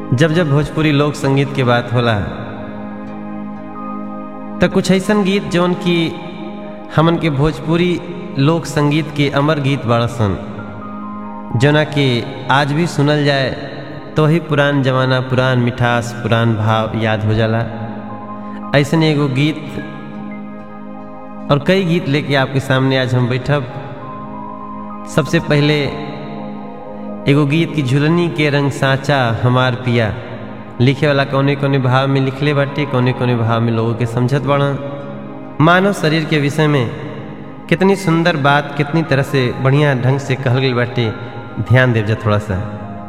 जब जब भोजपुरी लोक संगीत के बात होला तो कुछ ऐसन गीत जौन कि हमन के भोजपुरी लोक संगीत के अमर गीत बड़ा सन जोना कि आज भी सुनल जाए तो ही पुरान जमाना पुरान मिठास पुरान भाव याद हो जाला ऐसन एगो गीत और कई गीत लेके आपके सामने आज हम बैठब सबसे पहले एगो गीत की झुलनी के रंग साचा हमार पिया लिखे वाला कौने कौने भाव में लिखले बाटे कौने कौने भाव में लोगों के समझत बड़ा मानव शरीर के विषय में कितनी सुंदर बात कितनी तरह से बढ़िया ढंग से कहल गई बाटे ध्यान देव जा थोड़ा सा